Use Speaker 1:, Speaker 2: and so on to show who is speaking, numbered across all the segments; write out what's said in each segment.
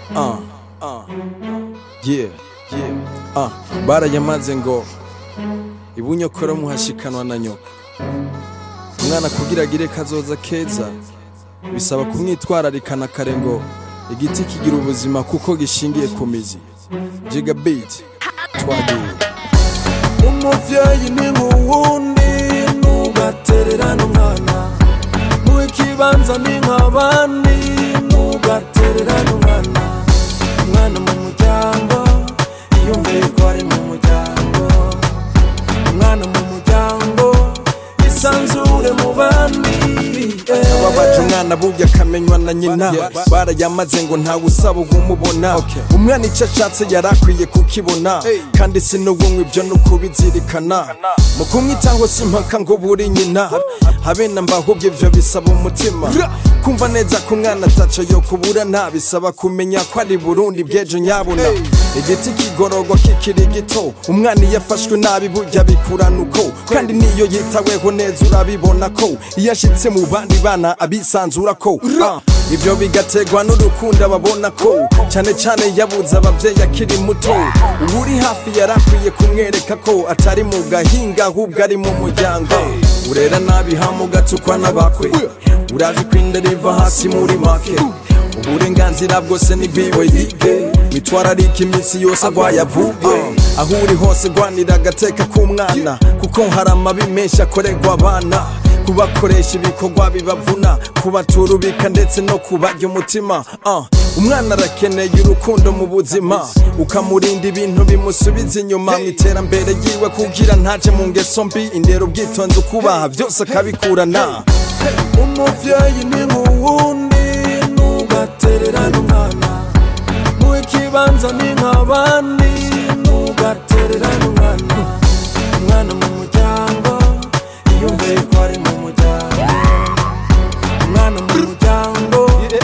Speaker 1: uh, uh, yeah, yeah, uh, barayamaze ngo ibunyokoro muhashikanwa na nyoko umwana kugira agire kazoza keza bisaba kumwitwararikana kare ngo igiti kigira ubuzima kuko gishingiye ku mizi jigabit twagiye
Speaker 2: umuvyeyi ni nk'uwundi ntugatererane umwana mu ikibanza ni nk'abandi ntugatererane umwana umwana mu muryango yiyumviye ko ari mu muryango umwana mu muryango isanzure mu bandi eh.
Speaker 1: babaje umwana burya akamenywa na nyina barayamaze ngo ntawe usaba umubona umwana icyo ashatse yari akwiye kukibona kandi si n'ubumwe ibyo ni ukubizirikana mu kumwitaho si impaka ngo buri nyina habe na mbahubwo ibyo bisaba umutima kumva neza ko umwana ataco yo kubura nta bisaba kumenya ko ari burundi bw'ejo nyabuna igiti kigororwa kikiri gito umwana iyo afashwe nabi burya bikurana uko kandi niyo yitaweho neza urabibona ko iyo ashitse mu bandi bana abisanzura ko Ah, ibyo bigategwa n'urukundo ababona ko cyane cyane yabuze ababyeyi akiri muto uba uri hafi yarakwiye kumwereka ko atari mu gahinga ahubwo ari mu muryango urera nabi hamugatukwa n'abakwe urazi ko inda riva hasi muri make uburenganzira bwose ni bwiwe yige mitwararika iminsi yose agwaye avuge aho uri hose rwanira agateka k'umwana kuko hari amabi menshi akorerwa abana kubakoresha ibikorwa bibavuna kubaturubika ndetse no kubarya umutima Ah, umwana arakeneye urukundo mu buzima ukamurinda ibintu bimusubiza inyuma mu iterambere ryiwe kugira ntaje mu ngeso mbi indero ubwitonzi ukubaha byose akabikurana
Speaker 2: umuvyeyi ni nk'uwundi ntugatererane umwana mu ikibanza ni nk'abandi ntugatererane umwana umwana mu muryango yiyumviye ko ari mu muryango umwana mu muryango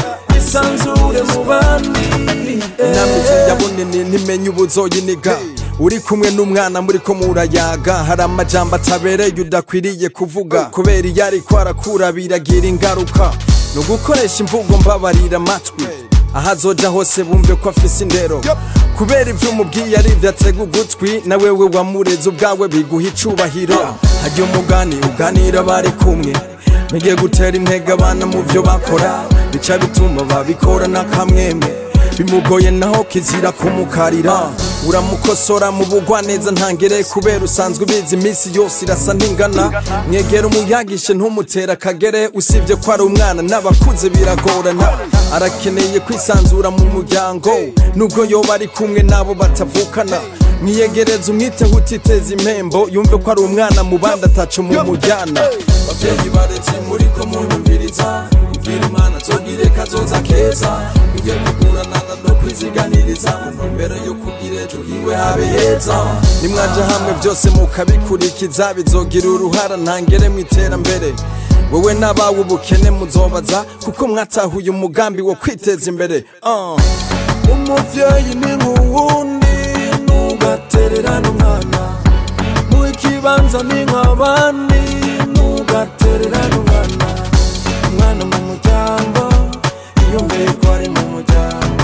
Speaker 2: isanzure mu bandi
Speaker 1: inamizi yabonene ntimenye ubuzoyiniga uri kumwe n'umwana muri ko murayaga hari amajambo atabereye udakwiriye kuvuga kubera iyo ariko arakura biragira ingaruka ni ugukoresha imvugo mbabarira amatwi aho azoja hose bumve ko afise indero kubera ibyo umubwiye ari ibyo atega ugutwi na wewe wamureze ubwawe biguha icubahiro hajya umugani uganira bari kumwe mugiye gutera intege abana mu byo bakora bica bituma babikora n'akamwemwe bimugoye naho kizira kumukarira uramukosora mu bugwa neza ntangere kubera usanzwe ubizi iminsi yose irasa ntingana mwegera umuyagishe ntumutere akagere usibye ko ari umwana n'abakuze biragorana arakeneye kwisanzura mu muryango nubwo yoba ari kumwe n'abo batavukana mwiyegereza umwiteho utiteza impembo yumve ko ari umwana mu bandi ataca mu mujyana babyeyi baretse muri ko munyumviriza ubwira imana tugire kazoza keza bijye kuguranana no kwiziganiriza mu ntumbero yo kugira ejo hiwe habe heza nimwaja hamwe byose mukabikurikiza bizogira uruhara ntangere mu iterambere wowe n'abawe ubukene muzobaza kuko mwatahuye umugambi wo kwiteza imbere Ah.
Speaker 2: umuvyeyi ni nk'uwundi ntugatererane umwana mu ikibanza ni nk'abandi ntugatererane umwana umwana mu muryango yiyumviye ko ari mu muryango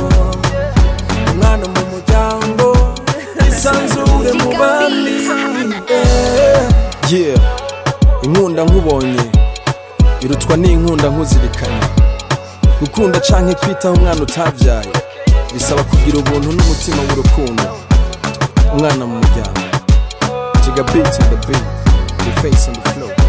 Speaker 2: umwana mu muryango isanzure mu bandi eh.
Speaker 1: yeah inkunda nkubonye irutwa n'inkunda nkuzirikanye gukunda canke kwitaho umwana utavyaye bisaba kugira ubuntu n'umutima w'urukundo umwana mu muryango jiga beat in the beat the face on the floor